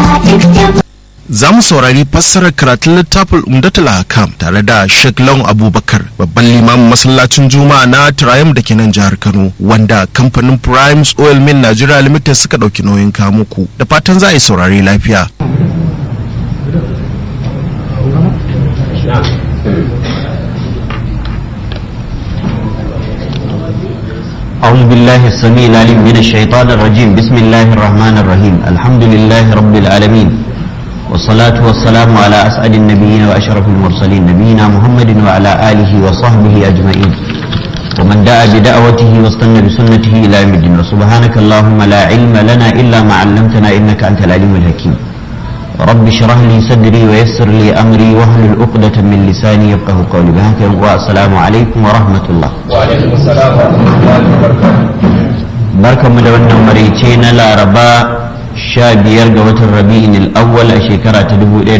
za mu saurari fassarar karatun littafin umdatul hakam tare da Sheikh Lawan Abubakar babban limamin masallacin Juma'a na Triumph da ke nan jihar Kano wanda kamfanin Primes Oil Mill Nigeria Limited suka dauki nauyin kamuku da fatan za a yi saurari lafiya. أعوذ بالله السميع العليم من الشيطان الرجيم بسم الله الرحمن الرحيم الحمد لله رب العالمين والصلاة والسلام على أسعد النبيين وأشرف المرسلين نبينا محمد وعلى آله وصحبه أجمعين ومن دعا بدعوته واستنى بسنته إلى يوم الدين وسبحانك اللهم لا علم لنا إلا ما علمتنا إنك أنت العليم الحكيم رب اشرح لي صدري ويسر لي أمري واحلل عقدة من لساني يفقه قولي بهاك والسلام عليكم ورحمة الله وعليكم السلام ورحمة الله وبركاته barkan mu da wannan maraice na laraba sha biyar ga watan rabi'in al'awwal a shekara ta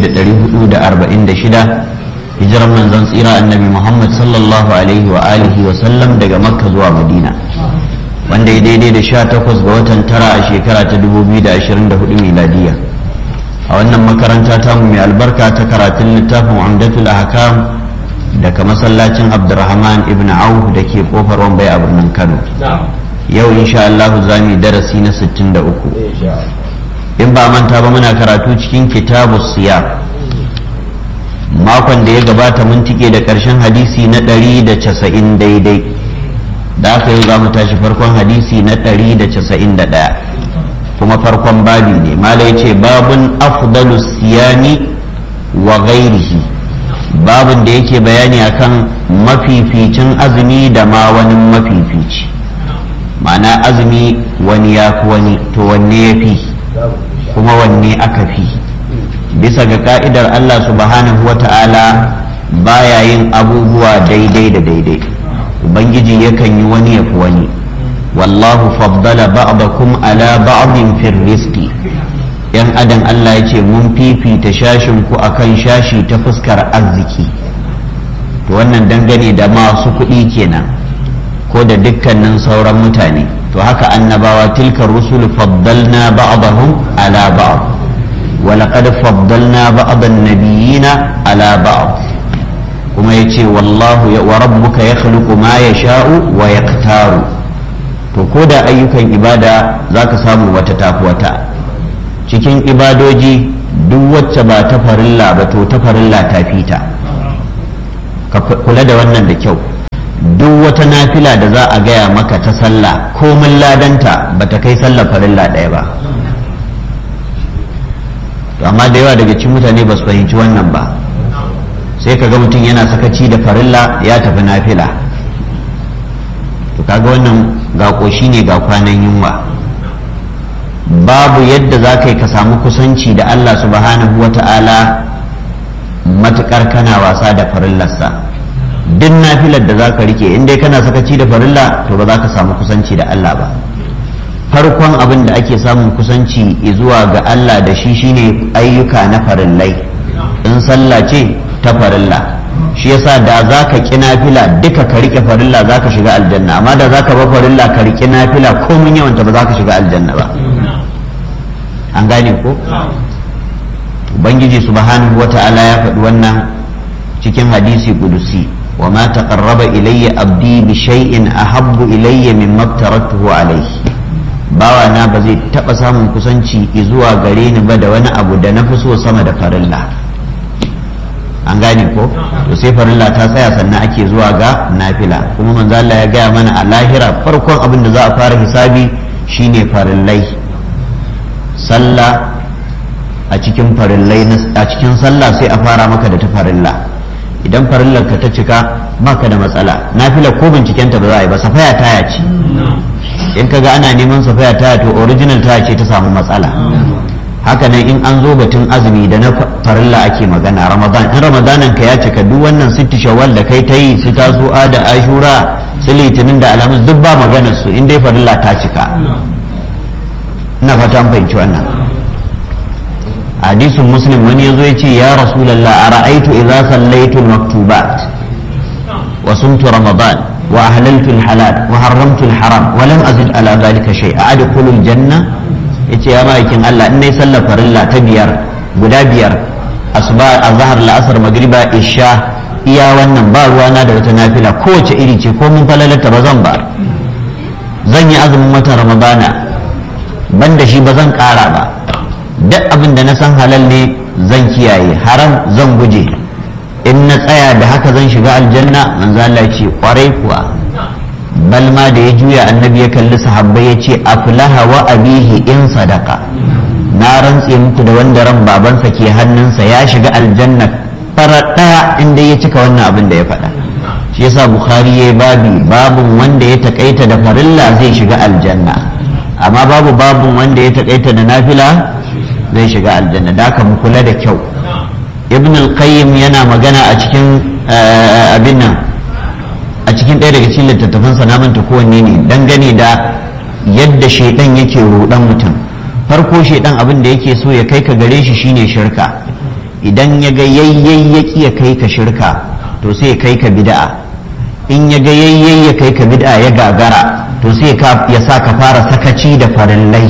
1446 hijiran manzon tsira annabi muhammad sallallahu alaihi wa alihi wa sallam daga makka zuwa madina wanda ya daidai da sha takwas ga watan tara a shekara ta 2024 miladiya a wannan makaranta ta mai albarka ta karatun littafin umdatul ahkam daga masallacin abdurrahman ibn auf da ke kofar wambai a birnin kano نعم yau insha Allah za mu yi darasi na 63 إن شاء الله in ba manta ba muna karatu cikin kitabu siya makon da ya gabata mun tike da ƙarshen hadisi na 190 daidai da aka yi za mu tashi farkon hadisi na 191 kuma farkon babi ne malai ce babun afdalu siyami wa ghairihi babun da yake bayani akan mafificin azumi da ma wani mafifici ma'ana azumi wani ya fi wani to wanne ya fi kuma wanne aka fi bisa ga ka'idar Allah subhanahu wa ta'ala baya yin abubuwa daidai da daidai ubangiji yakan yi wani ya fi wani wallahu faddala ba'dakum ala ba'din fil rizqi yan adam Allah ya ce mun fifita shashin ku akan shashi ta fuskar arziki to wannan dangane da masu kuɗi kenan ko da dukkanin sauran mutane to haka annabawa tilkar rusul faddalna ba'dahum ala ba'd wa laqad faddalna ba'd an-nabiyina ala ba'd kuma yace wallahu ya wa rabbuka yakhluqu ma yasha'u wa yaktaru to ko da ayyukan ibada zaka samu wata tafi wata cikin ibadoji duk wacce ba ta farilla ba to ta farilla ta fita ka kula da wannan da kyau duk wata nafila da za a gaya maka ta sallah komin ladanta ba ta kai sallah farilla ɗaya ba to amma da yawa daga cikin mutane ba su fahimci wannan ba sai ka ga mutum yana sakaci da farilla ya tafi nafila to kaga wannan ga ƙoshi ne ga kwanan yunwa babu yadda za ka yi ka samu kusanci da Allah subhanahu wa ta'ala matuƙar kana wasa da farillarsa duk nafilar da za ka rike in dai kana sakaci da farilla to ba za ka samu kusanci da Allah ba farkon abin da ake samun kusanci zuwa ga Allah da shi shine ayyuka na farillai in sallah ce ta farilla shi yasa da za ka ƙi nafila duka ka rike farilla za ka shiga aljanna amma da za ka ba farilla ka rike nafila komin yawanta ba za ka shiga aljanna ba an gane ko ubangiji subhanahu wata'ala ya faɗi wannan cikin hadisi kudusi وما تقرب إلي أبدي بشيء أحب إلي مما افترضته عليه bawa na ba zai taɓa samun kusanci zuwa gare ni ba da wani abu da na fi so sama da farilla an gane ko to sai farilla ta tsaya sannan ake zuwa ga nafila kuma manzo Allah ya gaya mana a lahira farkon abin da za a fara hisabi shine farillai sallah a cikin farillai a cikin sallah sai a fara maka da ta farilla idan farillar ka ta cika baka da matsala nafila ko binciken ta ba za a yi ba safaya taya ce in kaga ana neman safaya taya to original taya ce ta samu matsala haka nan in an zo batun azumi da na farilla ake magana ramadan in ramadanan ka ya cika duk wannan sitti shawwal da kai ta yi su tasu'a da ashura su litinin da alhamis duk ba maganar su in dai farilla ta cika ina fata an fahimci wannan hadisin muslim wani yazo ya ce ya rasulallah a ra'aitu idza sallaitu maktubat wa sumtu ramadan wa ahlaltu halal wa haramtu haram wa lam azid ala dhalika shay adkhulu janna ya ce ya ma'aikin Allah in na yi sallar farilla ta biyar guda biyar asuba azhar la'asar magriba isha iya wannan ba ruwana da wata nafila kowace iri ce ko mun falalata ba zan ba zan yi azumin watan ramadana ban da shi ba zan kara ba duk abin da na san halal ne zan kiyaye haram zan guje in na tsaya da haka zan shiga aljanna manzo Allah ce kwarai kuwa bal ma da ya juya annabi ya kalli sahabbai ya ce aflaha wa abihi in sadaka na rantse muku da wanda ran babansa ke hannunsa ya shiga aljanna farar daya inda ya cika wannan abin da ya faɗa shi yasa bukhari ya babi babun wanda ya takaita da farilla zai shiga aljanna amma babu babun wanda ya takaita da nafila zai shiga aljanna da haka mu kula da kyau ibn al-qayyim yana magana a cikin abin nan a cikin ɗaya daga cikin littattafansa na manta kowanne ne dangane da yadda shaidan yake rudan mutum farko shaidan abin da yake so ya kai ka gare shi shine shirka idan ya ga yayyayyaki ya kai ka shirka to sai ya kai ka bid'a in ya ga yayyay ya kai ka bid'a ya gagara to sai ya sa ka fara sakaci da farillai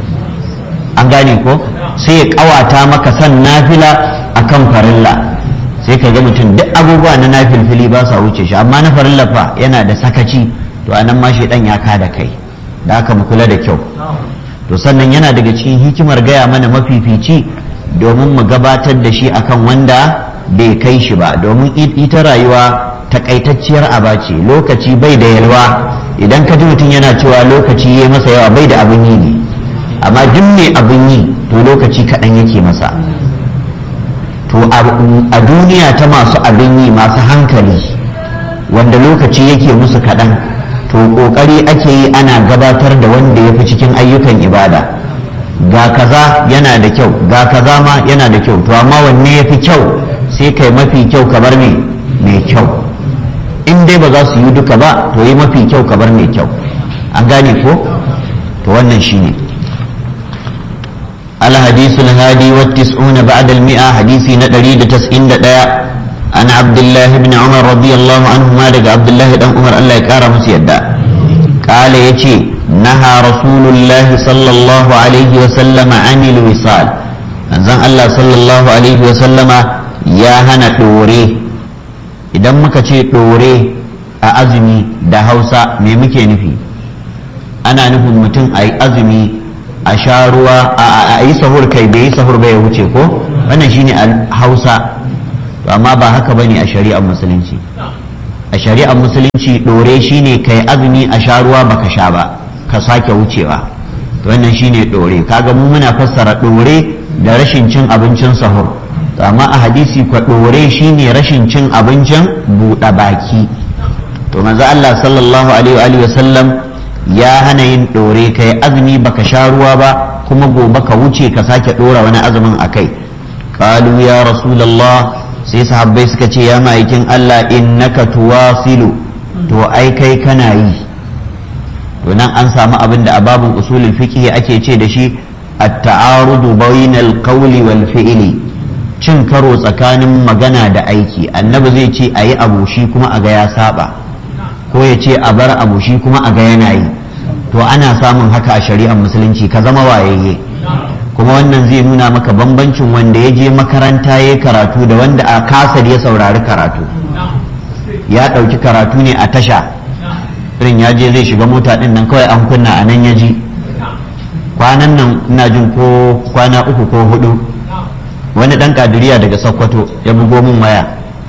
an gane ko sai ya kawata maka san nafila akan farilla sai ka ga mutum duk abubuwa na nafilfili ba sa wuce shi amma na farilla fa yana da sakaci to anan ma dan ya kada kai da aka mu kula da kyau to sannan yana daga cikin hikimar gaya mana mafifici domin mu gabatar da shi akan wanda bai kai shi ba domin ita rayuwa takaitacciyar aba ce lokaci bai da yalwa idan ka ji mutum yana cewa lokaci ya masa yawa bai da abin yi ne amma duk mai abin yi to lokaci kaɗan yake masa to a duniya ta masu abin yi masu hankali wanda lokaci yake musu kaɗan to ƙoƙari ake yi ana gabatar da wanda ya fi cikin ayyukan ibada ga kaza yana da kyau ga kaza ma yana da kyau to amma wanne ya fi kyau sai kai mafi kyau kabar me mai kyau in dai ba za su yi duka ba to yi mafi kyau kabar mai kyau an gane ko to wannan shine الحديث الهادي والتسعون بعد المئة حديثي ندري تسعين دقاء عن عبد الله بن عمر رضي الله عنهما لك عبد الله بن عمر الله يكارم سيدا قال يتي نهى رسول الله صلى الله عليه وسلم عن الوصال أنزل الله صلى الله عليه وسلم يا هنا دوري idan muka ce ɗore a azumi da hausa me muke nufi ana nufin mutum a yi azumi a sha ruwa a yi sahur kai bai yi sahur bai ya wuce ko wannan shine hausa to amma ba haka bane a shari'ar musulunci a shari'ar musulunci dore shine kai azumi a sha ruwa baka sha ba ka sake wucewa to wannan shine dore kaga mu muna fassara dore da rashin cin abincin sahur to amma a hadisi kwa dore shine rashin cin abincin buɗe baki to manzo Allah sallallahu alaihi wa sallam ya hana yin ɗore ka yi azumi baka sha ruwa ba kuma gobe ka wuce ka sake ɗora wani azumin a kai ƙalu ya rasulallah sai sahabbai suka ce ya ma'aikin Allah innaka tuwasilu to ai kai kana yi to nan an samu abin da a babin usulul fiqh ake ce da shi at-ta'arudu bainal qawli wal fi'li cin karo tsakanin magana da aiki annabi zai ce ayi abu shi kuma a ga ya saba ko ya ce a bar abu shi kuma a ga yana yi to ana samun haka a shari'ar musulunci ka zama wayayye kuma wannan zai nuna maka bambancin wanda ya je makaranta ya karatu da wanda a kasar ya saurari karatu ya ɗauki karatu ne a tasha irin ya je zai shiga mota ɗin nan kawai an kunna a nan ya ji kwanan nan ina jin ko kwana uku ko hudu wani ɗan kadiriya daga sokoto ya bugo min waya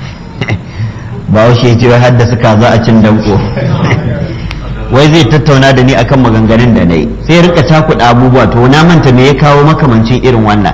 ba ya ce har da suka za a cin danko wai zai tattauna da ni akan maganganun da na yi sai rika cakuɗa abubuwa to na manta me ya kawo makamancin irin wannan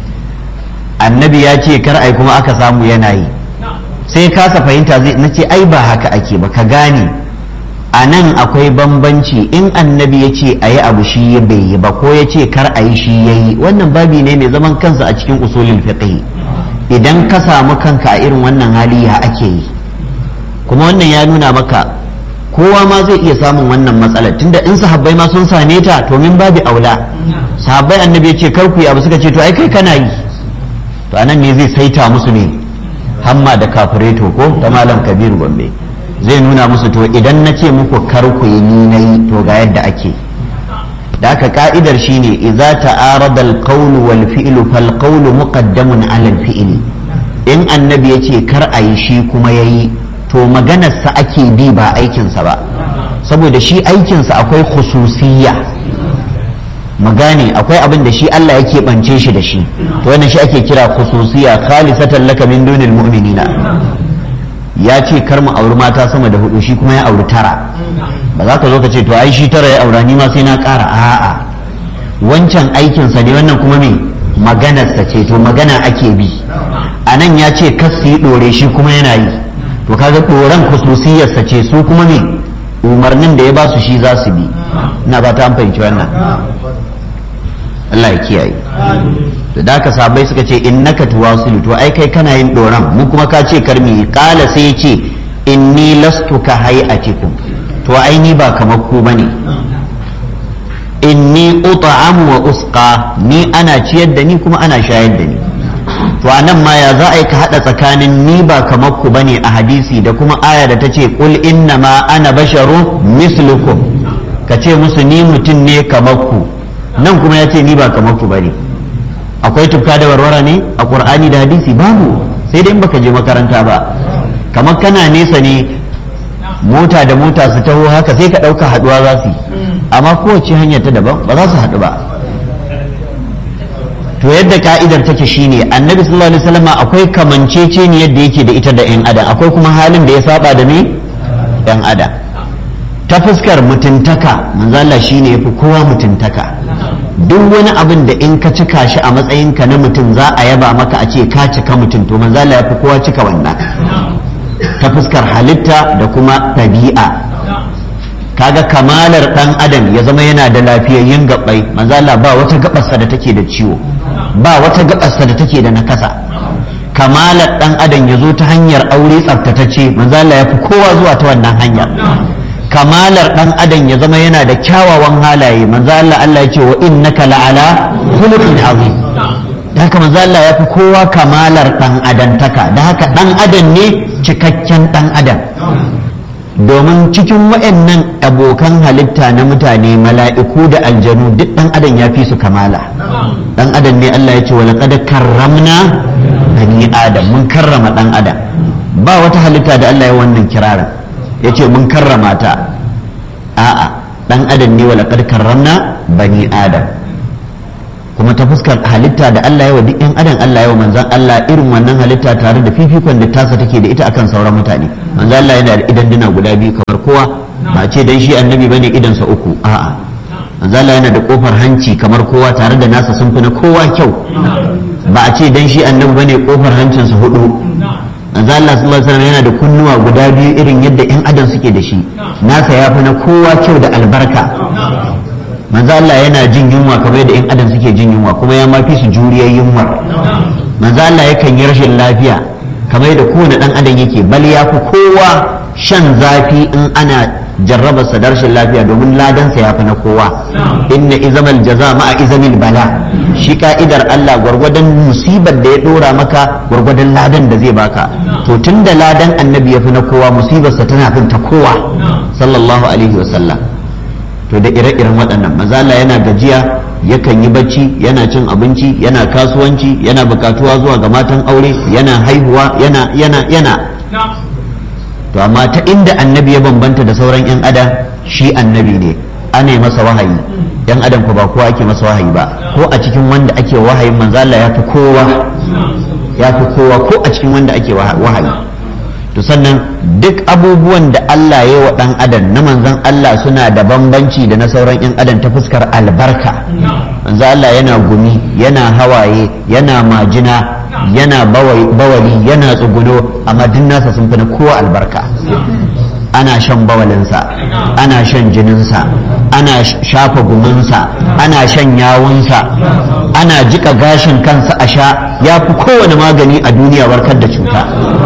annabi ya ce kar ai kuma aka samu yana yi sai kasa fahimta zai na ce ai ba haka ake ba ka gane a nan akwai bambanci in annabi ya ce a yi abu shi ya bai yi ba ko ya ce kar a yi shi ya yi wannan babi ne mai zaman kansa a cikin usulul fiqh idan ka samu kanka a irin wannan hali ya ake yi kuma wannan ya nuna maka kowa ma zai iya samun wannan matsalar tunda in sahabbai ma sun same ta to min babi aula sahabbai annabi ya ce kar ku yi abu suka ce to ai kai kana yi to anan ne zai saita musu ne hamma da kafireto ko ta malam kabiru gombe zai nuna musu to idan na ce muku kar ku yi ni na yi to ga yadda ake da haka ka'idar shine idza ta'arada al-qawl wal fi'l fal qawl muqaddamun 'ala al-fi'l in annabi yace kar a yi shi kuma yayi to maganarsa ake bi ba aikinsa ba saboda shi aikinsa akwai khususiyya magane akwai abin da shi Allah ya keɓance shi da shi to wannan shi ake kira khususiyya khalisatan laka min dunil mu'minina ya ce kar mu auri mata sama da hudu shi kuma ya auri tara ba za ka zo ka ce to ai shi tara ya aura ni ma sai na ƙara a'a wancan aikinsa ne wannan kuma me maganarsa ce to magana ake bi a nan ya ce kas su yi ɗore shi kuma yana yi to kaga ɗoren khususiyarsa ce su kuma me umarnin da ya ba su shi za su bi ina ba ta an fahimci wannan Allah ya kiyaye da daka sabai suka ce innaka tuwasilu to ai kai kana yin doran mu kuma ka ce karmi kala sai ya ce inni lastu ka hayatikum to ai ni ba kamar ku bane inni ut'am wa usqa ni ana ciyar da ni kuma ana shayar da ni to anan ma ya za a yi ka hada tsakanin ni ba kamar ku bane a hadisi da kuma aya da ta ce qul inna ma ana basharu mislukum ka ce musu ni mutum ne kamar ku nan kuma ya ce ni ba kamar ku bane akwai tufka da warwara ne a qur'ani da hadisi babu sai dai in baka je makaranta ba kamar kana nesa ne mota da mota su taho haka sai ka ɗauka haɗuwa za su yi amma kowace hanyar ta daban ba za su haɗu ba to yadda ka'idar take shine annabi sallallahu alaihi wasallam akwai kamancece ne yadda yake da ita da yan adam akwai kuma halin da ya saba da me yan adam ta fuskar mutuntaka manzo Allah shine yafi kowa mutuntaka duk wani abin da in ka cika shi a matsayinka na mutum za a yaba maka a ce ka cika mutum to manzo Allah yafi kowa cika wannan ta fuskar halitta da kuma tabi'a kaga kamalar dan adam ya zama yana da lafiyayyen gabbai manzo Allah ba wata gabarsa da take da ciwo ba wata gabarsa da take da nakasa kamalar dan adam ya zo ta hanyar aure tsaftatacce manzo Allah ya fi kowa zuwa ta wannan hanyar kamalar dan adam ya zama yana da kyawawan halaye manzo Allah Allah ya ce wa innaka la'ala khuluqin azim da haka manzo Allah ya fi kowa kamalar dan adantaka da haka dan adam ne cikakken dan adam domin cikin waɗannan abokan halitta na mutane mala'iku da aljanu duk ɗan adam ya fi su kamala ɗan adam ne Allah ya ce wa laqad karramna bani adam mun karrama ɗan adam ba wata halitta da Allah ya wannan kirarin ya ce mun karrama ta a'a ɗan adam ne wa laqad karramna bani adam kuma ta fuskar halitta da Allah ya wa duk yan adam Allah ya wa manzan Allah irin wannan halitta tare da fifikon da tasa take da ita akan sauran mutane manzan Allah yana da idan duna guda biyu kamar kowa ba ce dan shi annabi bane idan sa uku a'a manzan Allah yana da kofar hanci kamar kowa tare da nasa sun fi na kowa kyau ba a ce dan shi annabi bane kofar hancin sa hudu manzan Allah sallallahu alaihi wasallam yana da kunnuwa guda biyu irin yadda yan adam suke da shi nasa ya fi na kowa kyau da albarka manzo Allah yana jin yunwa kamar yadda 'yan adam suke jin yunwa kuma ya mafi su juriyar yunwa manzo Allah yakan yi rashin lafiya kamar yadda kowane dan adam yake bal ya fi kowa shan zafi in ana jarraba sa da rashin lafiya domin ladansa ya fi na kowa inna izamal jaza ma'a izamil bala shi ka'idar Allah gwargwadon musibar da ya dora maka gwargwadon ladan da zai baka to tunda ladan annabi ya fi na kowa musibarsa tana fin ta kowa sallallahu alaihi wasallam to da ire-iren waɗannan mazala yana gajiya yakan yi bacci yana cin abinci yana kasuwanci yana bukatuwa zuwa ga matan aure yana haihuwa yana yana yana to amma ta inda annabi ya bambanta da sauran 'yan adam shi annabi ne ana masa wahayi yan adam ko ba kowa ake masa wahayi ba ko a cikin wanda ake wahayin manzala ya fi kowa ya fi kowa ko a cikin wanda ake wahayi to sannan duk abubuwan da Allah ya wa ɗan adam na manzan Allah suna da bambanci da na sauran 'yan adam ta fuskar albarka manzo Allah yana gumi yana hawaye yana majina yana bawali yana tsuguno amma duk nasa sun fi na kowa albarka ana shan bawalinsa ana shan jininsa ana shafa guminsa ana shan yawunsa ana jika gashin kansa a sha ya fi kowane magani a duniya warkar da cuta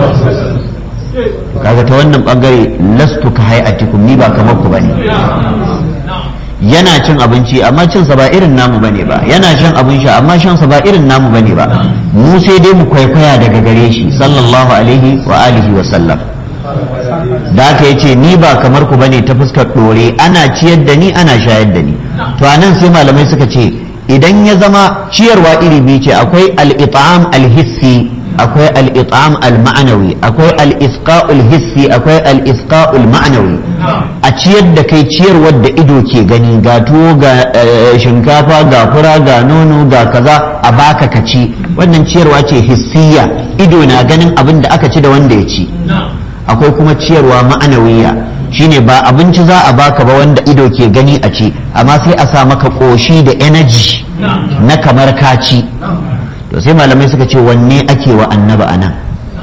kaga ta wannan bangare lastu ka hayatikum ni ba kamar ku bane yana cin abinci amma cin sa ba irin namu bane ba yana shan abin sha amma shan sa ba irin namu bane ba mu sai dai mu kwaikwaya daga gare shi sallallahu alaihi wa alihi wa sallam da haka yace ni ba kamar ku bane ta fuskar dore ana ciyar da ni ana shayar da ni to anan sai malamai suka ce idan ya zama ciyarwa iri biyu ce akwai al-it'am al-hissi akwai al-it'am al-ma'nawi akwai al-isqa'ul hissi akwai al-isqa'ul ma'nawi a ciyar da kai ciyarwar da ido ke gani ga tuwo ga shinkafa ga fura ga nono ga kaza a baka ka ci wannan ciyarwa ce hissiya ido na ganin abin da aka ci da wanda ya ci akwai kuma ciyarwa ma'anawiya shine ba abinci za a baka ba wanda ido ke gani a ci amma sai a sa maka koshi da energy na kamar kaci to sai malamai suka ce wanne ake wa annaba anan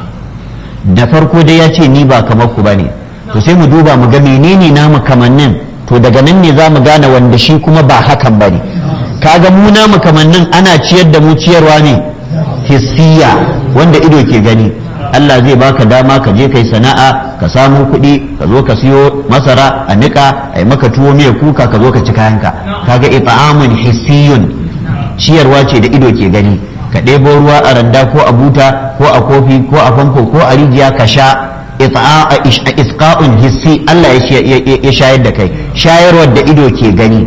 da farko dai ya ce ni ba kamar ku bane to sai mu duba mu ga menene namu kamannin to daga nan ne za mu gane wanda shi kuma ba hakan bane kaga mu namu kamannin ana ciyar da mu ciyarwa ne hissiya wanda ido ke gani Allah zai baka dama ka je kai sana'a ka samu kuɗi ka zo ka siyo masara a niƙa a yi maka tuwo miya kuka ka zo ka ci kayanka kaga ita'amun hissiyun ciyarwa ce da ido ke gani ka ɗebo ruwa a randa ko a buta ko a kofi ko a famfo ko a rijiya ka sha isqa'un hissi Allah ya shayar da kai shayarwar da ido ke gani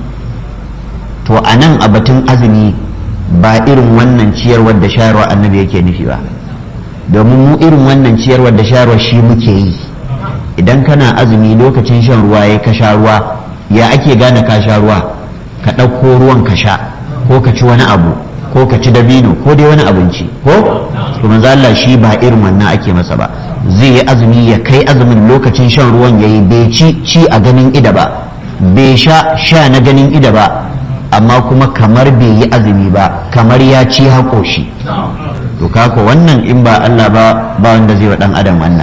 to a nan a batun azumi ba irin wannan ciyarwar da shayarwa annabi yake nufi ba domin mu irin wannan ciyarwar da shayarwa shi muke yi idan kana azumi lokacin shan ruwa ya ka sha ruwa ya ake gane ka sha ruwa ka ɗauko ruwan ka sha ko ka ci wani abu ko ka ci dabino ko dai wani abinci ko to manzo Allah shi ba irin wannan ake masa ba zai yi azumi ya kai azumin lokacin shan ruwan yayi bai ci ci a ganin ida ba bai sha sha na ganin ida ba amma kuma kamar bai yi azumi ba kamar ya ci haƙoshi to kako wannan in ba Allah ba ba wanda zai wa dan adam wannan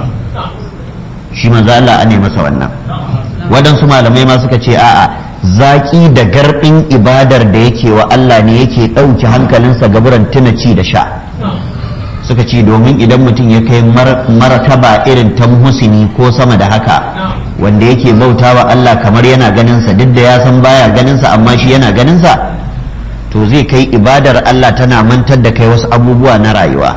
shi manzo Allah ne masa wannan waɗansu malamai ma suka ce a'a zaƙi da garɗin ibadar da yake wa Allah ne yake ɗauke hankalinsa gaburan tuna ci da sha suka ce domin idan mutum ya kai martaba irin ta husini ko sama da haka wanda yake bauta wa Allah kamar yana ganinsa duk da ya san baya ganinsa amma shi yana ganinsa to zai kai ibadar Allah tana mantar da kai wasu abubuwa na rayuwa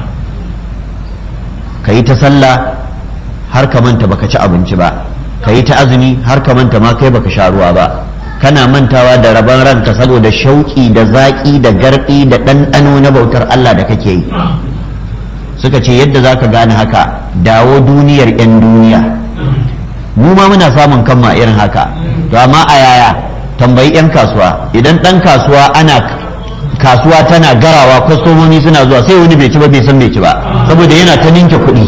ka yi ta sallah har ka manta baka ci abinci ba ka yi ta azumi har ka manta ma kai baka sha ruwa ba kana mantawa da rabon ranka saboda shauƙi da zaƙi da garɗi da ɗanɗano na bautar Allah da kake yi suka ce yadda za ka gane haka dawo duniyar 'yan duniya mu ma muna samun kanma irin haka to amma a yaya tambayi 'yan kasuwa idan ɗan kasuwa ana kasuwa tana garawa kwastomomi suna zuwa sai wani bai ci ba bai san bai ci ba saboda yana ta ninke kuɗi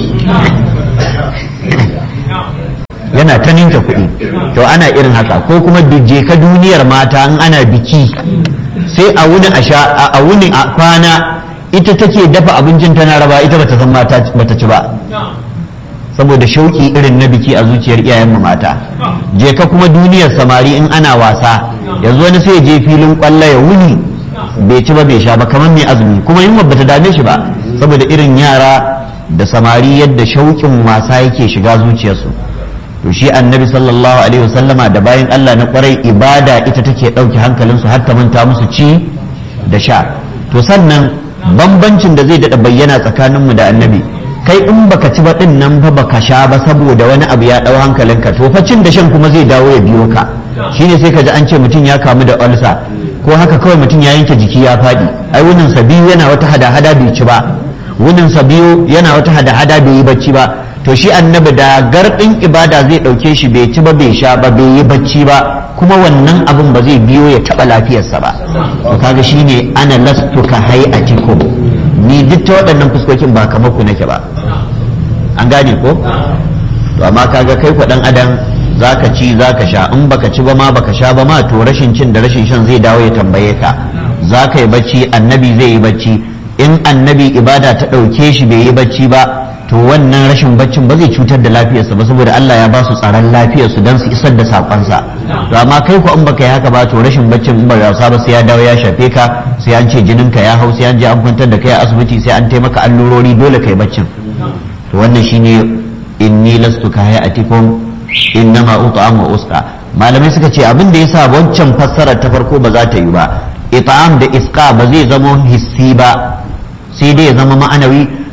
yana ta ninke kuɗi to ana irin haka ko kuma je ka duniyar mata in ana biki sai a wuni a sha a wuni a kwana ita take dafa abincin tana raba ita bata san mata bata ci ba saboda shauki irin na biki a zuciyar iyayen mata je ka kuma duniyar samari in ana wasa yanzu wani sai je filin kwallo ya wuni bai ci ba bai sha ba kamar mai azumi kuma yunwa bata dame shi ba saboda irin yara da samari yadda shauƙin wasa yake shiga zuciyarsu to shi annabi sallallahu alaihi wasallama da bayan Allah na kwarai ibada ita take ɗauke hankalinsu har ta manta musu ci da sha to sannan bambancin da zai daɗa bayyana tsakaninmu da annabi kai in baka ci ba din nan fa baka sha ba saboda wani abu ya ɗau hankalinka to fa cin da shan kuma zai dawo ya biyo ka shine sai ka ji an ce mutum ya kamu da ulsa ko haka kawai mutum ya yanke jiki ya faɗi ai wunin sa biyu yana wata hada-hada bai ci ba wunin sa biyu yana wata hada-hada bai yi bacci ba to shi annabi da gardin ibada zai ɗauke shi bai ci ba bai sha ba bai yi bacci ba kuma wannan abin ba zai biyo ya taɓa lafiyarsa ba to kaga shine ana lastu ka hayatikum ni duk ta waɗannan fuskokin ba kamar ku nake ba an gane ko to amma kaga kai ku dan adam zaka ci zaka sha in baka ci ba ma baka sha ba ma to rashin cin da rashin shan zai dawo ya tambaye ka zaka yi bacci annabi zai yi bacci in annabi ibada ta ɗauke shi bai yi bacci ba to wannan rashin baccin ba zai cutar da lafiyarsa ba saboda Allah ya ba su tsaron lafiyarsu don su isar da sakonsa to amma kai ko in baka yi haka ba to rashin baccin in ba wasa ba sai ya dawo ya shafe ka sai an ce jinin ka ya hau sai an je an kwantar da kai a asibiti sai an taimaka allurori dole kai baccin to wannan shine inni lastu ka hayatikum innama ut'am wa usqa malamai suka ce abin da yasa wancan fassarar ta farko ba za ta yi ba it'am da isqa ba zai zama hissi ba sai dai ya zama ma'anawi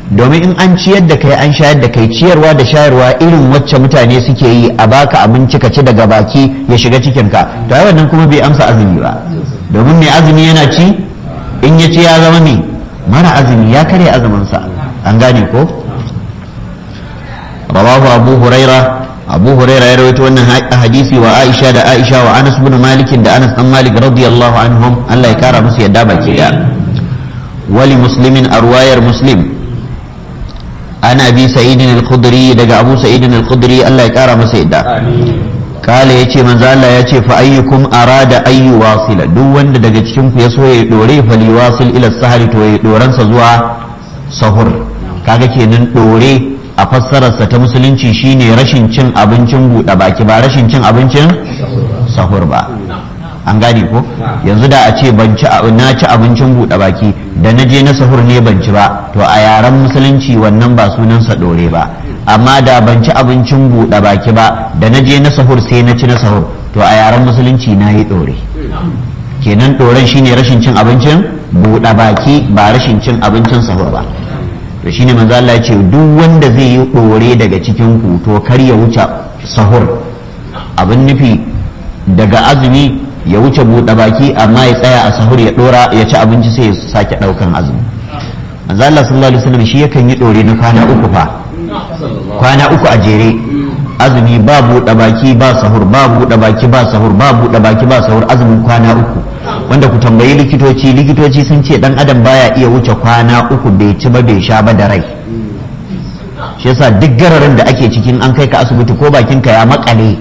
domin in an ciyar da kai an shayar da kai ciyarwa da shayarwa irin wacce mutane suke yi a baka abinci ka ci daga baki ya shiga cikinka to ai wannan kuma bai amsa azumi ba domin mai azumi yana ci in ya ci ya zama mai mara azumi ya karya azuminsa an gane ko rawahu abu huraira abu huraira ya rawaito wannan hadisi wa aisha da aisha wa anas bin malik da anas dan malik radiyallahu anhum Allah ya kara musu yadda baki da wali muslimin arwayar muslim ana bi sa'idin al-khudri daga abu sa'idin al-khudri Allah ya kara masa yadda kala yace manzo Allah yace fa ayyukum arada ayyu wasila duk wanda daga cikin ku ya so ya dore fa li wasil ila sahari to ya doransa zuwa sahur kaga kenan dore a fassararsa ta musulunci shine rashin cin abincin buɗe baki ba rashin cin abincin sahur ba an gane ko yanzu da a ce ban ci na ci abincin buɗe baki da na je na sahur ne ban ci ba to a yaren musulunci wannan ba sunansa ɗore ba amma da ban ci abincin buɗe baki ba da na je na sahur sai na ci na sahur to a yaren musulunci na yi ɗore kenan ɗoren shine rashin cin abincin buɗe baki ba rashin cin abincin sahur ba to shine manzo Allah ya ce duk wanda zai yi ɗore daga cikin ku to kar ya wuce sahur abin nufi daga azumi ya wuce buɗe baki amma ya tsaya a sahur ya ɗora ya ci abinci sai ya sake ɗaukan azumi manzo Allah sallallahu alaihi wasallam shi yakan yi ɗore na kwana uku fa kwana uku a jere azumi ba buɗe baki ba sahur ba buɗe baki ba sahur ba buɗe baki ba sahur azumin kwana uku wanda ku tambayi likitoci likitoci sun ce dan adam baya iya wuce kwana uku bai ci ba bai sha ba da rai shi yasa duk gararin da ake cikin an kai ka asibiti ko bakinka ya makale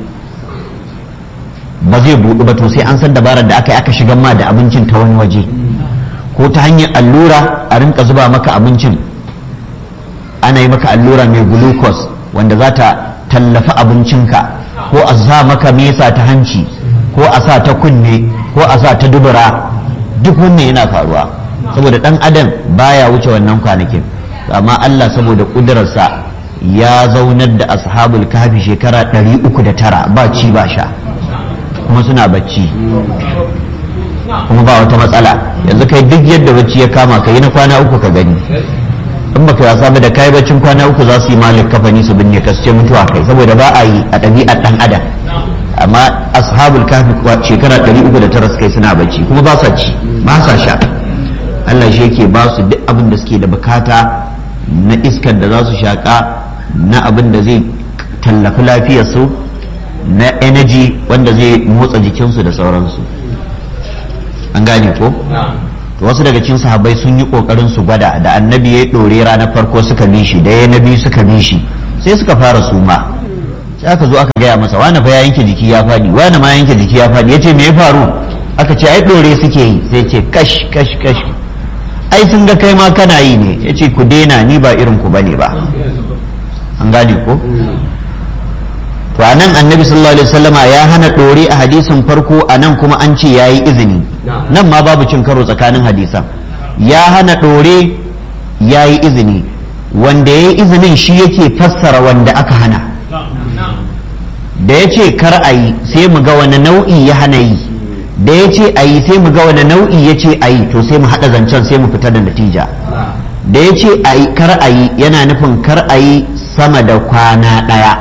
ba zai buɗu ba to sai an san dabarar da aka yi aka shigar ma da abincin ta wani waje ko ta hanyar allura a rinka zuba maka abincin ana yi maka allura mai glucose wanda za ta tallafi abincinka ko a sa maka mesa ta hanci ko a sa ta kunne ko a sa ta dubura duk wannan yana faruwa saboda dan adam baya wuce wannan kwanakin amma Allah saboda kudurarsa ya zaunar da ashabul kahfi shekara 309 ba ci ba sha kuma suna bacci kuma ba wata matsala yanzu kai duk yadda bacci ya kama ka yi na kwana uku ka gani in baka wasa ba da kai baccin kwana uku za su yi malik kafani su binne ka su ce mutuwa kai saboda ba a yi a ɗabi'ar ɗan adam amma ashabul kafi shekara 309 suka yi suna bacci kuma ba sa ci ba sa sha Allah shi yake ba su duk abin da suke da bukata na iskar da za su shaƙa na abin da zai tallafi lafiyarsu na energy wanda zai motsa jikinsu da sauransu an gane ko? to wasu daga cikin sahabbai sun yi kokarin su gwada da annabi ya dore ranar farko suka bi shi da ya na biyu suka bi shi sai suka fara suma sai aka zo aka gaya masa wani fa ya yanke jiki ya fadi wani ma yanke jiki ya fadi yace me ya faru aka ce ai dore suke yi sai ce kash kash kash ai sun ga kai ma kana yi ne yace ku daina ni ba irin ku bane ba an gane ko to anan annabi sallallahu alaihi wasallama ya hana dore a hadisin farko anan kuma an ce yayi izini nan ma babu cin karo tsakanin hadisan ya hana dore yayi izini wanda yayi izinin shi yake fassara wanda aka hana da ya ce kar a yi sai mu ga wani nau'i ya hana yi da ya ce a yi sai mu ga wani nau'i ya ce a yi to sai mu haɗa zancen sai mu fita da natija da ya ce kar a yi yana nufin kar a yi sama da kwana ɗaya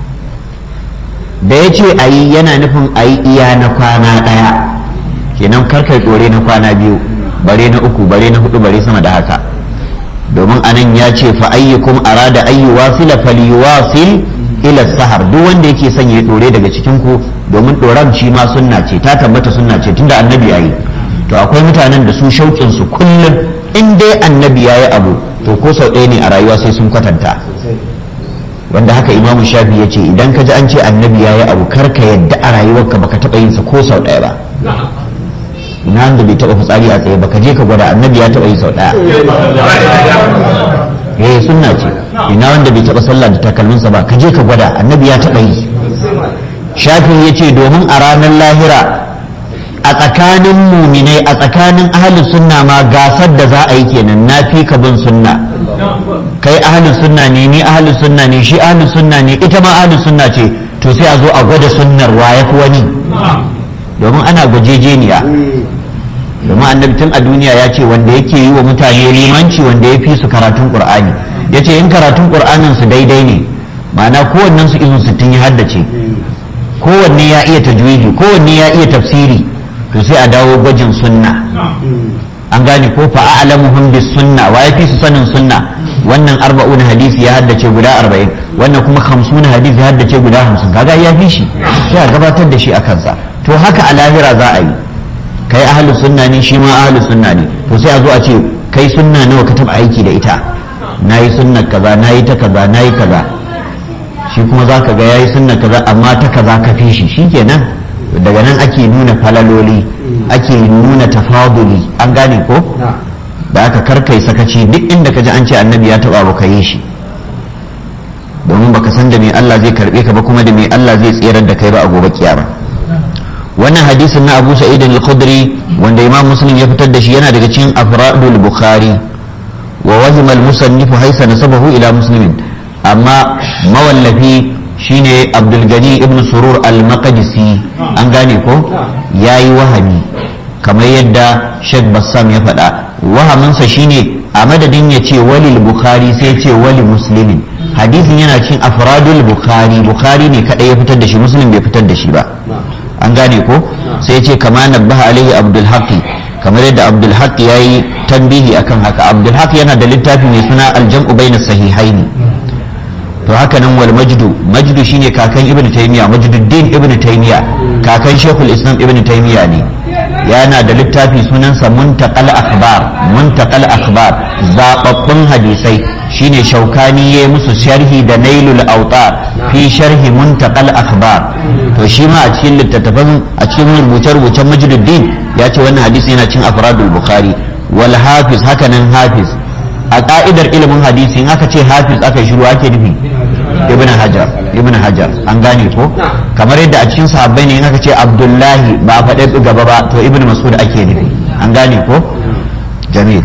da ya ce a yi yana nufin a yi iya na kwana ɗaya kenan karkai ɗore na kwana biyu bare na uku bare na hudu bare sama da haka domin anan ya ce fa ayyukum arada ayyu wasila falyuwasil ila sahar duk wanda yake son ya ɗore daga cikin ku domin ɗoran shi ma sunna ce ta tabbata sunna ce tunda annabi yayi to akwai mutanen da su shauƙin su kullum in dai annabi yayi abu to ko sau ɗaya ne a rayuwa sai sun kwatanta wanda haka imamu shafi ya ce idan ka ji an ce annabi ya yi abu kar ka yadda a rayuwarka baka taɓa yin sa ko sau ɗaya ba ina wanda bai taɓa fitsari a tsaye baka je ka gwada annabi ya taɓa yi sau ɗaya eh sunna ce ina wanda bai taɓa sallah da takalminsa ba ka je ka gwada annabi ya taɓa yi shafi ya ce domin a ranar lahira a tsakanin muminai a tsakanin ahalin sunna ma gasar da za a yi kenan na fi ka bin sunna kai ahalin sunna ne ni ahalin sunna ne shi ahalin sunna ne ita ma ahalin sunna ce to sai a zo a gwada sunnar wa ya fi wani domin ana gwajejeniya domin annabi tun a duniya ya ce wanda yake yi wa mutane limanci wanda ya fi su karatun qur'ani ya ce in karatun ƙur'anin su daidai ne ma'ana kowannen su izin sittin ya haddace kowanne ya iya tajwidi kowanne ya iya tafsiri to sai a dawo gwajin sunna an gane ko fa a'lamuhum bis sunna wa yafi su sanin sunna wannan arba'un hadisi ya haddace guda arba'in wannan kuma hamsin hadisi ya haddace guda hamsin kaga ya fi shi sai a gabatar da shi a kansa to haka a lahira za a yi kai ahlus sunna ne shi ma ahlus sunna ne to sai a zo a ce kai sunna nawa ka taba aiki da ita nayi sunnar kaza nayi ta kaza nayi kaza shi kuma zaka ga yayi sunnar kaza amma ta kaza ka fi shi shikenan daga nan ake nuna falaloli ake nuna tafaduli an gane ko da aka karkai sakaci duk inda ka ji an ce annabi ya taba baka yi shi domin baka san da me Allah zai karbe ka ba kuma da me Allah zai tsirar da kai ba a gobe kiyama wannan hadisin na Abu Sa'id al-Khudri wanda Imam Muslim ya fitar da shi yana daga cikin afradul Bukhari wa wahima al-musannif haysa nasabahu ila muslimin amma mawallafi shine Abdul Gani ibn Surur al-Maqdisi an gane ko yayi wahami kamar yadda Sheikh Bassam ya faɗa wahaminsa shine a madadin ya ce walil bukhari sai ya ce wali muslimin hadisin yana cikin afradul bukhari bukhari ne kadai ya fitar da shi muslim bai fitar da shi ba an gane ko sai ya ce kama nabbaha alaihi abdul haqi kamar yadda abdul haqi yayi tambihi akan haka abdul haqi yana da littafi mai suna aljam'u baina sahihaini to haka nan wal majdu majdu shine kakan ibnu taymiya majduddin ibnu taymiya kakan shekul islam ibnu taymiya ne yana da littafi sunansa muntaqal akhbar muntaqal akhbar zababbun hadisai shine shaukani ya musu sharhi da nailul autar fi sharhi muntaqal akhbar to shi ma a cikin littattafan a cikin rubuce-rubucen majduddin ya ce wannan hadisi yana cin afradul bukhari wal hafiz haka nan hafiz a ka'idar ilimin hadisi in aka ce hafiz aka yi shiru ake nufi ibn hajar ibn hajar an gane ko kamar yadda a cikin sahabbai ne in aka ce abdullahi ba a faɗe gaba ba to ibn mas'ud ake nufi an gane ko jamil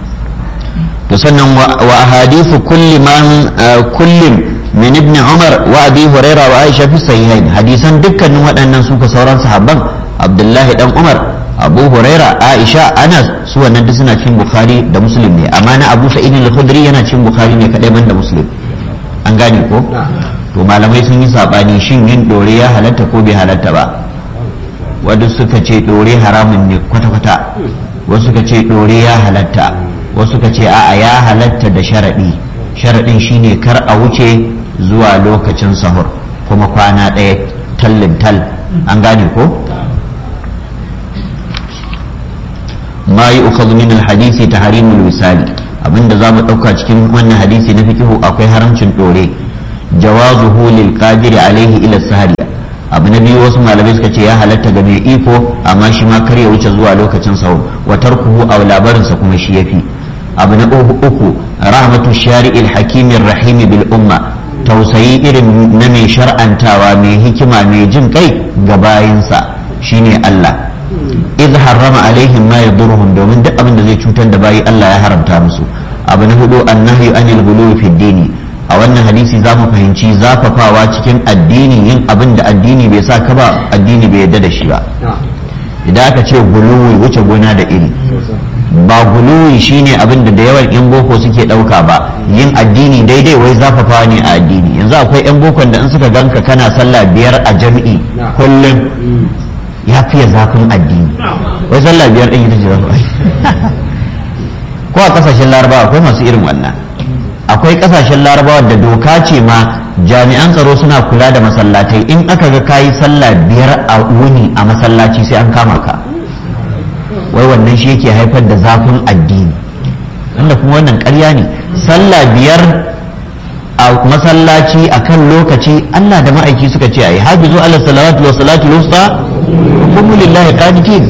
to sannan wa ahadithu kulli man kullin min ibn umar wa abi huraira wa aisha fi sahihain hadisan dukkanin waɗannan su sauran sahabban abdullahi dan umar abu huraira aisha anas su wannan duk suna cikin bukhari da muslim ne amma na abu sa'id al-khudri yana cikin bukhari ne kadai ban da muslim an gane ko to malamai sun yi sabani shin yin dore ya halatta ko bai halatta ba wadda suka ce dore haramun ne kwata-kwata wasu suka ce dore ya halatta wasu suka ce a'a ya halatta da sharaɗi sharaɗin shine kar a wuce zuwa lokacin sahur kuma kwana ɗaya tallin tal an gane ko ma yi ukhadhu min al-hadisi tahrimul wisali abinda za mu ɗauka cikin wannan hadisi na fikihu akwai haramcin ɗore jawazuhu lil qadiri alaihi ila sahari abu na biyu wasu malamai suka ce ya halatta ga mai iko amma shi ma kar ya wuce zuwa lokacin sahur wa tarkuhu aw labarinsa kuma shi yafi abu na uku rahmatu shari'il hakimin rahimi bil umma tausayi irin na mai shar'antawa mai hikima mai jin kai ga bayinsa shine Allah idh harrama alaihim ma yadurruhum domin duk abin da zai cutar da bayi Allah ya haramta musu abu na hudu annahyu anil ghuluwi fi dini a wannan hadisi za mu fahimci zafafawa cikin addini yin abin da addini bai sa ka ba addini bai yarda da shi ba idan aka ce guluwi wuce gona da iri ba guluwi shine abin da da yawan yan boko suke dauka ba yin addini daidai wai zafafawa ne a addini yanzu akwai yan bokon da in suka ganka kana sallah biyar a jami'i kullum ya fiye zafin addini wai sallah biyar ɗin ita ce zafin ko a kasashen larabawa akwai masu irin wannan akwai kasashen larabawa da doka ce ma jami'an tsaro suna kula da masallatai in aka ga kayi sallah biyar a wuni a masallaci sai an kama ka wai wannan shi yake haifar da zafin addini wanda kuma wannan ƙarya ne sallah biyar a masallaci akan lokaci Allah da ma'aiki suka ce ai hafizu ala salawatu wa salatu wusta kuma lillahi qanitin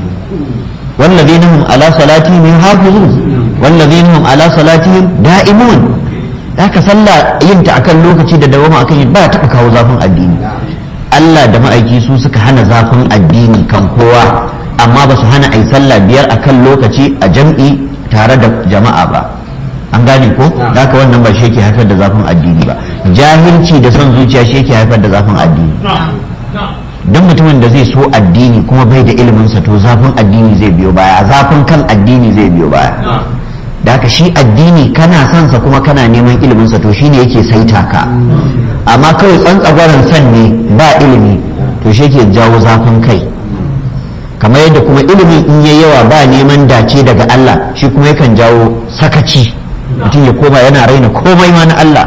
والذين هم على صلاتهم يحافظون والذين هم على صلاتهم دائمون haka sallah yin ta akan lokaci da dawama akan yi ba taɓa kawo zafin addini Allah da ma'aiki su suka hana zafin addini kan kowa amma ba su hana ai sallah biyar akan lokaci a jam'i tare da jama'a ba an gane ko haka wannan ba shi yake haifar da zafin addini ba jahilci da son zuciya shi yake haifar da zafin addini don mutumin da zai so addini kuma bai da iliminsa to zafin addini zai biyo baya zafin kan addini zai biyo baya da haka shi addini kana son sa kuma kana neman ilimin sa to shine yake saita ka amma kawai tsantsagwaran san ne ba ilimi to shi yake jawo zafin kai kamar yadda kuma ilimin in yayi yawa ba neman dace daga Allah shi kuma yakan jawo sakaci mutum ya koma yana raina komai ma na Allah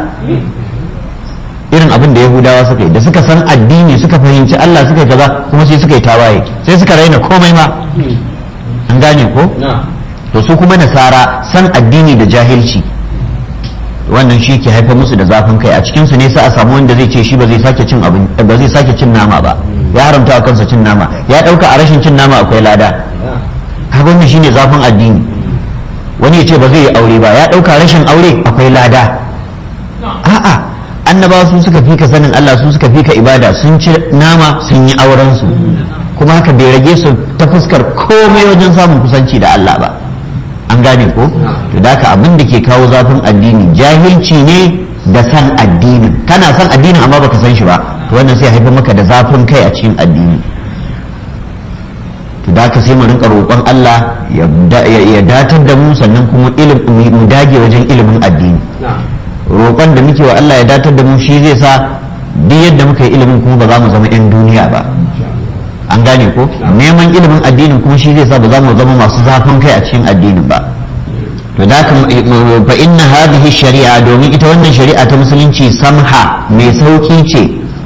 irin abin da yahudawa suka yi da suka san addini suka fahimci Allah suka yi kaza kuma sai suka yi tawaye sai suka raina komai ma an gane ko to su kuma nasara san addini da jahilci wannan shi ke haifar musu da zafin kai a cikin su ne sai a samu wanda zai ce shi ba zai sake cin abin ba zai sake cin nama ba ya haramta a kansa cin nama ya dauka a rashin cin nama akwai lada kaga wannan shine zafin addini wani ya ce ba zai yi aure ba ya dauka rashin aure akwai lada a'a annabawa su suka fi ka sanin Allah su suka fi ka ibada sun ci nama sun yi auren su kuma haka bai rage su ta fuskar komai wajen samun kusanci da Allah ba an gane ko to da haka abin da ke kawo zafin addini jahilci ne da san addinin kana san addinin amma baka san shi ba to wannan sai haifar maka da zafin kai a cikin addini to da haka sai mu rinka roƙon Allah ya datar da mu sannan kuma mu dage wajen ilimin addini roƙon da muke wa Allah ya datar da mu shi zai sa duk yadda muka yi ilimin kuma ba za mu zama 'yan duniya ba an gane ko neman ilimin addinin kuma shi zai sa ba za mu zama masu zafin kai a cikin addinin ba to da fa inna hadhihi shari'a domin ita wannan shari'a ta musulunci samha mai sauki ce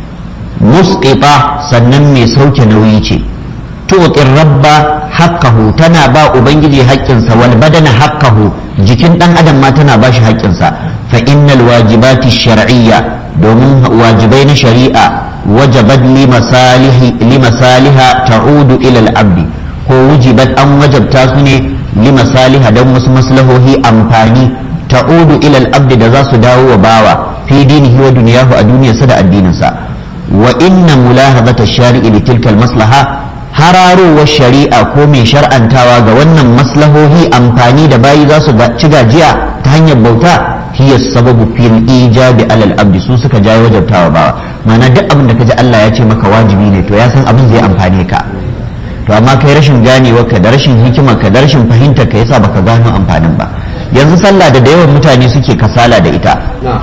musqita sannan mai sauke nauyi ce tuqir rabba haqqahu tana ba ubangiji haƙƙinsa wal badana haqqahu jikin dan adam ma tana ba shi haƙƙinsa fa innal wajibati shar'iyya domin wajibai na shari'a wajabat li masalihi li masaliha ta'udu ila al-abdi ko wujibat an wajabta su ne li masaliha dan wasu maslahohi amfani ta'udu ila al-abdi da za su dawo wa bawa fi dinihi wa dunyahu a duniyarsa da addininsa wa inna mulahazata shari'i li tilka al-maslaha hararowar shari'a ko mai shar'antawa ga wannan maslahohi amfani da bayi za su ci gajiya ta hanyar bauta hiya sababu fil ijabi alal abdi su suka jawo wajabtawa bawa ma'ana duk abin da kaji Allah ya ce maka wajibi ne to ya san abin zai amfane ka to amma kai rashin ganewa ka da rashin hikima ka da rashin fahimtar ka yasa baka gano amfanin ba yanzu sallah da da yawan mutane suke kasala da ita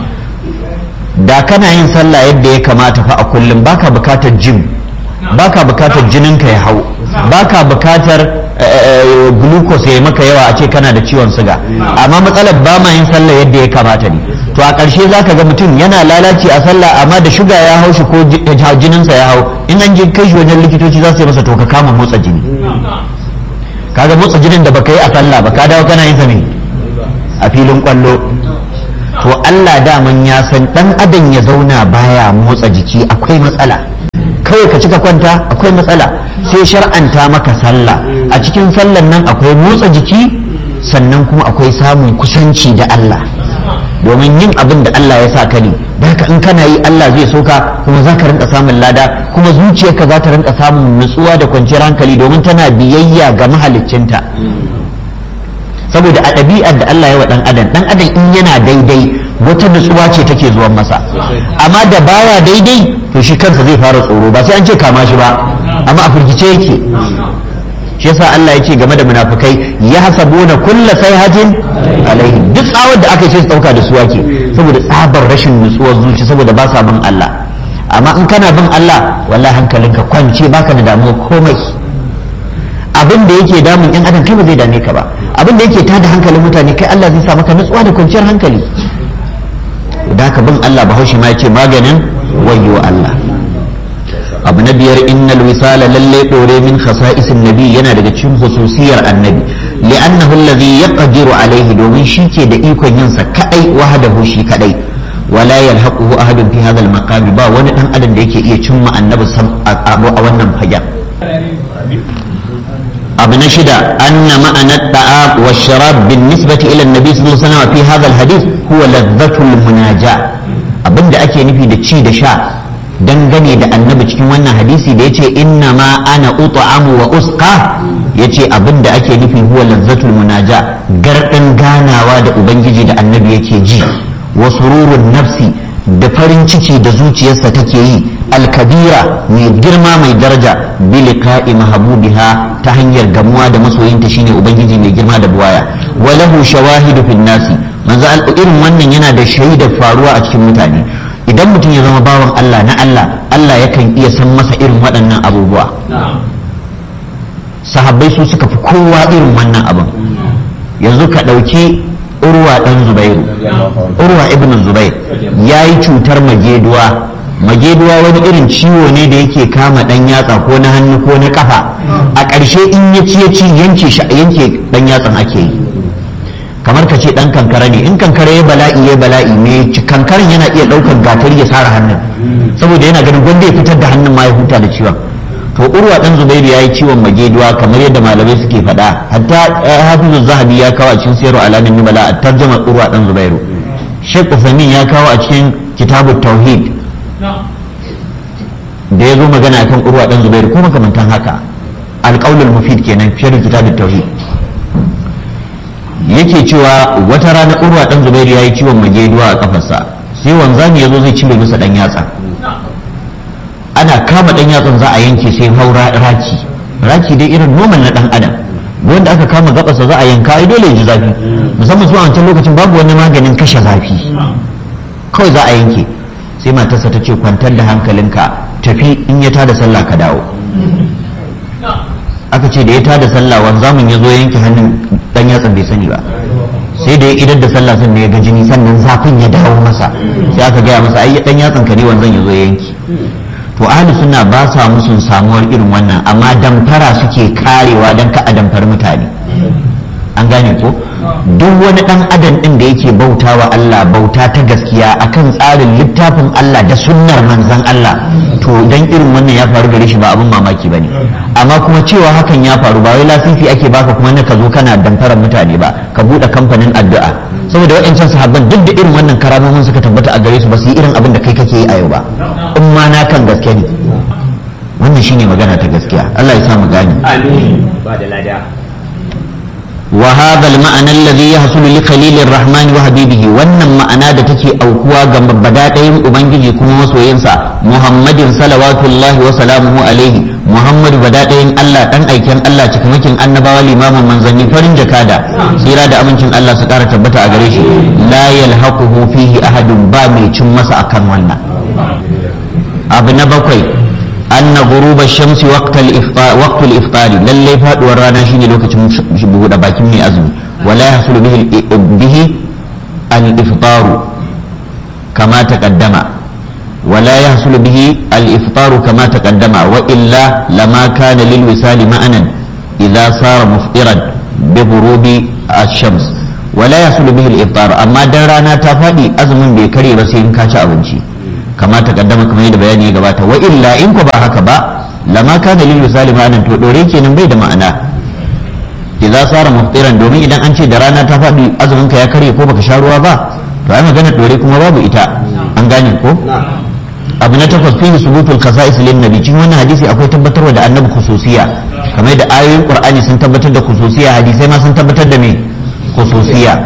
da kana yin sallah yadda ya kamata fa a kullum baka bukatar jim baka bukatar jininka ya hau baka bukatar glucose ya maka yawa a ce kana da ciwon suga amma matsalar ba ma yin sallah yadda ya kamata ne to a ƙarshe za ka ga mutum yana lalace a sallah amma da shuga ya hau shi ko jininsa ya hau in an je kai shi wajen likitoci za su yi masa to ka kama motsa jini kaga motsa jinin da baka yi a sallah ba ka dawo kana yin sa ne a filin kwallo to Allah daman ya san dan adam ya zauna baya motsa jiki akwai matsala kawai ka cika kwanta akwai matsala sai shar'anta maka sallah a cikin sallan nan akwai motsa jiki sannan kuma akwai samun kusanci da Allah domin yin abin da Allah ya sa ka ne da haka in kana yi Allah zai soka kuma za ka rinka samun lada kuma zuciyarka za ta rinka samun nutsuwa da kwanciyar hankali domin tana biyayya ga mahaliccinta saboda a ɗabi'ar da Allah ya wa ɗan adam ɗan adam in yana daidai wata nutsuwa ce take zuwan masa amma da baya daidai to shi kansa zai fara tsoro ba sai an ce kama shi ba amma a firgice yake shi yasa Allah ya ce game da munafukai ya hasabuna kulla sayhatin alaihi duk tsawar da aka ce su dauka da su ake saboda tsabar rashin nutsuwar zuci saboda ba sa bin Allah amma in kana bin Allah wallahi hankalinka kwance baka da damuwa komai abin da yake damun yan adam kai ba zai dame ka ba abin da yake tada hankalin mutane kai Allah zai sa maka nutsuwa da kwanciyar hankali da ka bin Allah bahaushe ma yace maganin wayyo Allah abu na biyar innal wisala lalle dore min khasa'isin nabi yana daga cikin hususiyar annabi li'annahu alladhi yaqdiru alaihi domin shi ke da ikon yin sa kadai wahdahu shi kadai wala yalhaquhu ahadun fi hadha al ba wani dan adam da yake iya cimma annabi a wannan fagen abu na shida anna ma'ana ta'a wa sharab bin nisbati ila annabi sallallahu alaihi wasallam fi hadha al-hadith huwa ladhatul munaja abinda ake nufi da ci da sha dangane da annabi cikin wannan hadisi da yace inna ma ana ut'amu wa usqa yace abinda ake nufi huwa ladhatul munaja gardin ganawa da ubangiji da annabi yake ji wa sururun nafsi da farin ciki da zuciyarsa take yi alkabira mai girma mai daraja bi liqa'i mahbubiha ta hanyar gamuwa da masoyinta shine ubangiji mai girma da buwaya wa lahu shawahidu fil nasi manzo irin wannan yana da shaidar faruwa a cikin mutane idan mutum ya zama bawan Allah na Allah Allah yakan iya san masa irin waɗannan abubuwa sahabbai su suka fi kowa irin wannan abin yanzu ka ɗauki urwa ɗan zubairu urwa ibn zubair ya yi cutar mageduwa mageduwa wani irin ciwo ne da yake kama ɗan yatsa ko na hannu ko na kafa a ƙarshe in ya ci ya ci yanke yanke ɗan yatsan ake yi kamar ka ce ɗan kankara ne in kankara ya bala'i ya bala'i me kankaran yana iya ɗaukar gatari ya sara hannun saboda yana ganin gwanda ya fitar da hannun ma ya huta da ciwon to urwa dan zubairu ya yi ciwon mageduwa kamar yadda malamai suke faɗa hatta hafizu zahabi ya kawo a cikin sayarwa alamin nubala a tarjamar urwa dan zubairu shek usamin ya kawo a cikin kitabu tauhid da ya zo magana akan urwa dan zubairu ko makamantan haka alƙaulul mufid kenan fiye da kitabun tauhid yake cewa wata rana urwa dan zubairu ya yi ciwon mageduwa a kafarsa sai wanzami ya zo zai cire masa dan yatsa ana kama dan yatsan za a yanke sai haura raki raki dai irin noman na dan adam wanda aka kama gabasa za a yanka ai dole ya ji zafi musamman zuwa wancan lokacin babu wani maganin kashe zafi kawai za a yanke sai matarsa ta ce kwantar da hankalinka tafi in ya tada sallah ka dawo aka ce da ya tada sallah wanzamin ya zo yanke hannun dan yatsan bai sani ba sai da ya idar da sallah sannan ya ga jini sannan zafin ya dawo masa sai aka gaya masa ai dan yatsan ka ne wanzan ya zo ya yanke to ahli suna ba sa musun samuwar irin wannan amma damfara suke karewa don ka a damfar mutane an gane ko duk wani dan adam din da yake bauta wa Allah bauta ta gaskiya akan tsarin littafin Allah da sunnar manzon Allah to dan irin wannan ya faru gare shi ba abin mamaki bane amma kuma cewa hakan ya faru ba wai lasisi ake baka kuma na ka zo kana damfarar mutane ba ka bude kamfanin addu'a saboda waɗancan sahabban duk da irin wannan karamomin suka tabbata a gare su ba su yi irin abin da kai kake yi a yau ba in ma na kan gaske ne wannan shine magana ta gaskiya Allah ya sa mu gane amin ba da lada wa hadha al-ma'ana alladhi yahsulu li khalil ar-rahman wa habibihi wannan ma'ana da take aukuwa ga badadayin ubangiji kuma masoyinsa muhammadin salawatullahi wa salamuhu alaihi muhammadu badadayin Allah dan aiken Allah cikamakin annabawa limamin manzanni farin jakada tsira da amincin Allah su kara tabbata a gare shi la yalhaquhu fihi ahadun ba mai cin masa akan wannan abu na bakwai anna ghuruba shamsi waqtal iftar waqtul iftar lalle faduwar rana shine lokacin buɗe bakin mai azumi wala yahsulu bihi bihi al iftar kama taqaddama wala yahsulu bihi al iftar kama taqaddama wa illa lama kana lil wisali ma'anan idza sara muftiran bi ghurubi ash-shams wala yahsulu bihi al iftar amma dan rana ta fadi azumin bai kare ba sai in ka ci abinci kama ta kaddama kamar yadda bayani ya gabata wa illa in ko ba haka ba lama ka dalil misali ma'anan to dore kenan bai da ma'ana idza sara muftiran domin idan an ce da rana ta faɗi azumin ka ya karye ko baka sha ruwa ba to ai magana dore kuma babu ita an gane ko abu na takwas fihi subutul khasa'is lin nabi cikin wannan hadisi akwai tabbatarwa da annabi khususiya kamar da ayoyin qur'ani sun tabbatar da khususiya hadisai ma sun tabbatar da me khususiya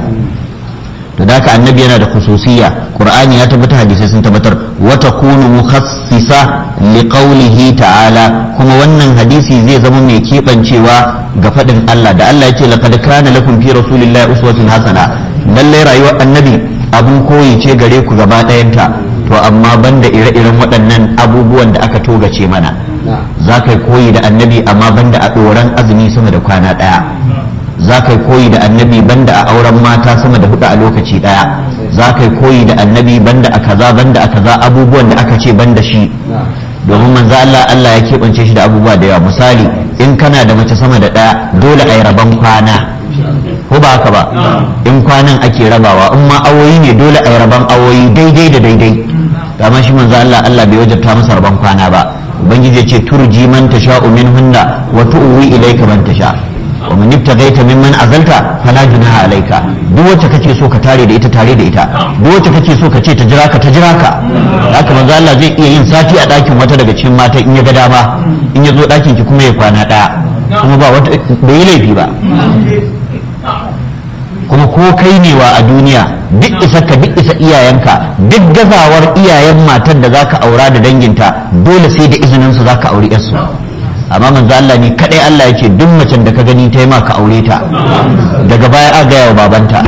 to da haka annabi yana da khususiyya qur'ani ya tabbata hadisai sun tabbatar wa takunu mukhassisa li qawlihi ta'ala kuma wannan hadisi zai zama mai kebancewa ga fadin Allah da Allah yake laqad kana lakum fi rasulillahi uswatun hasana lalle rayuwar annabi abun koyi ce gare ku gaba ɗayanta to amma banda ire-iren waɗannan abubuwan da aka togace mana za ka koyi da annabi amma banda a ɗoran azumi sama da kwana ɗaya za ka koyi da annabi banda a auren mata sama da hudu a lokaci daya za ka koyi da annabi banda a kaza banda a kaza abubuwan da aka ce banda shi domin manzo Allah Allah ya keɓance shi da abubuwa da yawa misali in kana da mace sama da daya dole a yi rabon kwana ko ba haka ba in kwanan ake rabawa in ma awoyi ne dole a yi rabon awoyi daidai da daidai amma shi manzo Allah Allah bai wajabta masa rabon kwana ba ubangiji ya ce turji man tasha'u minhunna wa tu'wi ilayka man tasha' wa man ibtaghaita mimman azalta fala junaha alayka duk wacce kake so ka tare da ita tare da ita duk wacce kake so ka ce ta jira ka ta jira ka haka manzo Allah zai iya yin sati a dakin wata daga cikin mata in ya ga dama in ya zo dakin ki kuma ya kwana daya kuma ba wata bai yi laifi ba kuma ko kai ne wa a duniya duk isa ka duk isa iyayenka duk gazawar iyayen matar da zaka aura da danginta dole sai da izinin su zaka auri yarsu amma manzo Allah ne kadai Allah yake duk macen da ka gani ta yi ma ka aure ta daga baya a gaya wa babanta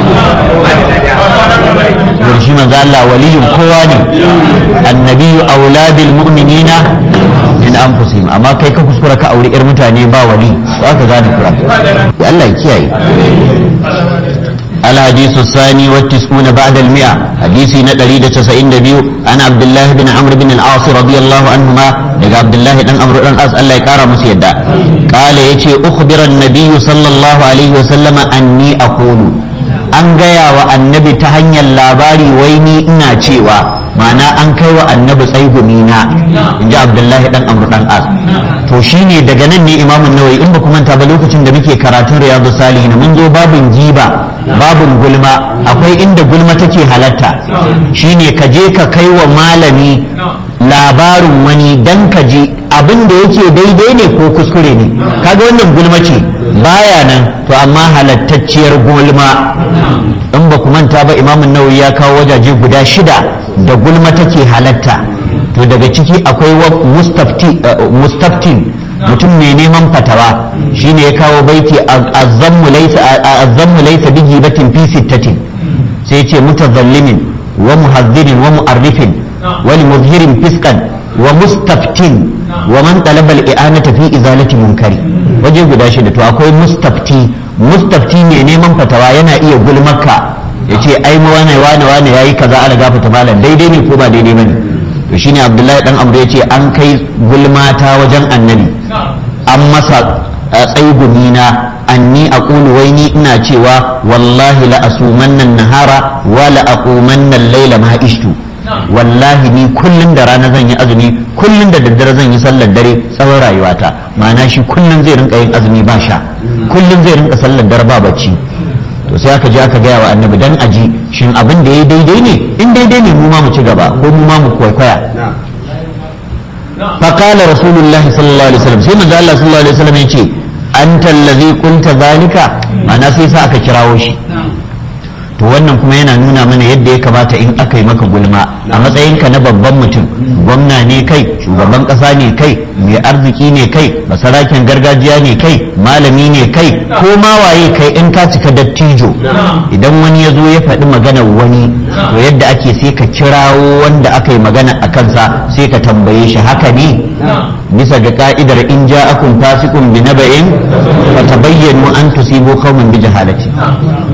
don shi manzo Allah waliyun kowa ne annabiyu auladil mu'minina min anfusihim amma kai ka kuskura ka aure yar mutane ba wali za ka gane kura Allah ya kiyaye الحديث الثاني والتسعون بعد المئة حديث ندري تسعين دبيو عن عبد الله بن عمرو بن العاص رضي الله عنهما لقى عبد الله بن عمرو بن العاص الله يكرم مسيدا قال يتي أخبر النبي صلى الله عليه وسلم أني أقول an gaya wa annabi ta hanyar labari wai ni ina cewa ma'ana an kai wa annabi tsaigumi na in ji abdullahi dan amru dan as to shine daga nan ne imamun nawawi in ba ku manta ba lokacin da muke karatun riyadu salihin mun zo babin giba babin gulma akwai inda gulma take halatta shine ka je ka kai wa malami labarin wani dan ka ji abin da yake daidai ne ko kuskure ne kaga wannan gulma ce baya nan to amma halattacciyar gulma in ba ku manta ba imamun nawawi ya kawo wajaje guda shida da gulma take halatta to daga ciki akwai mustaftin mutum mai neman fatawa shine ya kawo baiti azammu laysa bi gibatin fi sittatin sai ce mutazallimin wa muhazzirin wa mu'arrifin wa muzhirin fiskan wa mustaftin wa man talaba al-i'anata fi izalati munkari waje guda shida to akwai mustafti mustafti ne neman fatawa yana iya gulmaka ya ce ai mu wane wane wane yayi kaza ana gafata malam daidai ne ko ba daidai bane to shine abdullahi dan amru ya ce an kai gulmata wajen annabi an masa tsaigumi na anni aqulu wai ni ina cewa wallahi la asumanna nahara wa la aqumanna al-laila ma ishtu wallahi ni kullum da rana zan yi azumi kullum da daddare zan yi sallar dare tsawon rayuwata ma'ana shi kullum zai rinka yin azumi ba sha kullum zai rinka sallar dare ba bacci to sai aka je aka gaya wa annabi dan aji shin abin da ya daidai ne in daidai ne mu ma mu ci gaba ko mu ma mu kwaikwaya فقال رسول الله صلى الله عليه وسلم sai manzo Allah sallallahu alaihi wasallam yace anta allazi qulta zalika ma'ana sai sa aka kirawo shi to wannan kuma yana nuna mana yadda ya kamata in aka yi maka gulma a matsayinka na babban mutum gwamna ne kai shugaban kasa ne kai mai arziki ne kai basaraken gargajiya ne kai malami ne kai ko ma waye kai in ka cika dattijo idan wani ya zo ya faɗi maganar wani to yadda ake sai ka kirawo wanda aka yi magana a kansa sai ka tambaye shi haka ne bisa ga ka'idar in ja'akum fasiqun bi naba'in fatabayyanu an tusibu qauman bi jahalati